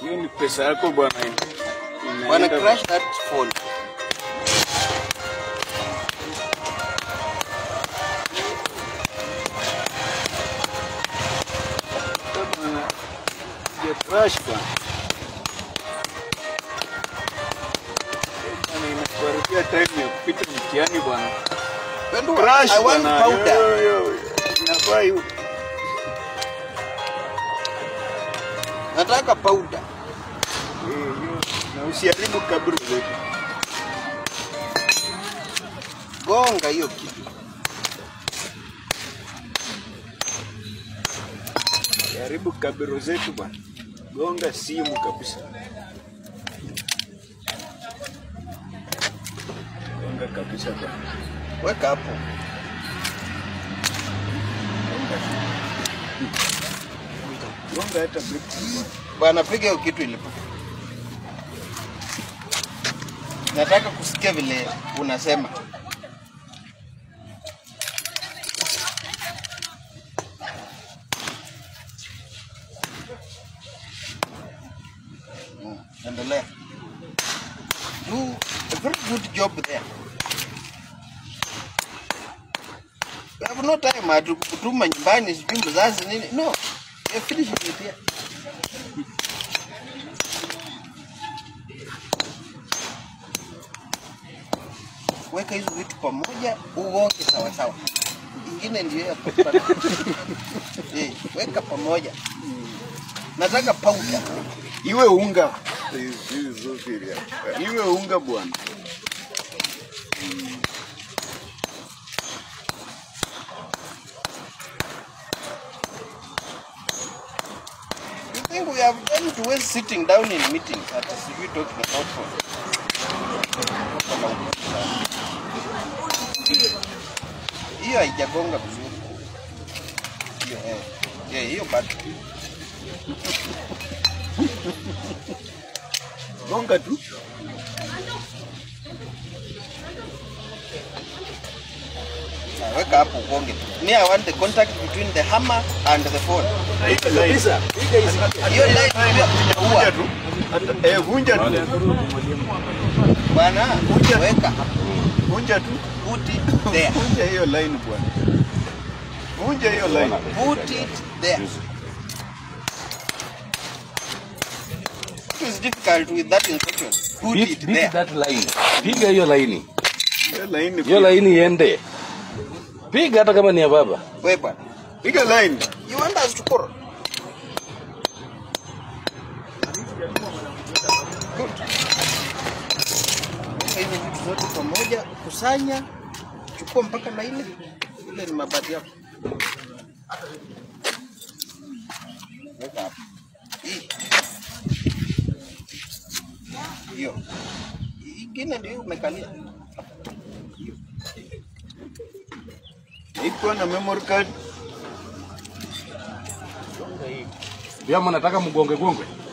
Hiyo ni pesa yako bwana. Inaenda- Bwana crash that phone. Bwana, ya crash bwana. Bwana, inakuharibia time ya kupita mtihani bwana. Pendo, Crash I want bwana. powder. Yo, yo, yo. Inafaa hiyo. Nataka powder. Eh, hiyo. Na usiharibu kaburi zetu. Gonga hiyo kitu. Usiharibu kaburi zetu bwana. Gonga simu kabisa. Gonga kabisa bwana. Weka hapo. Gonga hata breakfast bwana. Bwana piga hiyo kitu ilipo. Nataka kusikia vile unasema. Mm, Endelea. Do a very good job there. We have no time ati kutuma nyumbani sijui mzazi nini. No. You finish it here. weka hizo vitu pamoja uonge sawa sawa. Ingine ndio ya kupata. eh, weka pamoja. Nataka powder. Iwe unga. Iwe unga bwana. You think we have time to waste sitting down in meetings at sijui talking about phone. Hiyo haijagonga vizuri. Hiyo eh. Yeah, hiyo bado. Gonga tu. Ah, Weka hapo ugonge. Me I want the contact between the hammer and the phone. Kabisa. Hiyo line pia Vunja utaua. tu. Hata- Eh, vunja tu. Bwana, weka Vunja tu. put it there. Vunja hiyo line bwana. Vunja hiyo line. Put it there. What is difficult with that instruction? Put Beat, it beat there. that line. Piga hiyo laini, Hiyo line. hiyo laini iende. Piga hata kama ni ya baba. Wewe bwana. Piga line. You want us to quarrel? Good. Weka hizi vitu zote pamoja, kusanya, chukua mpaka na ile ile ni mabati yako. Weka hapo. Hii. Hiyo. Ingine ndio umekalia. Iko na memory card. Pia mnataka mgonge gongwe.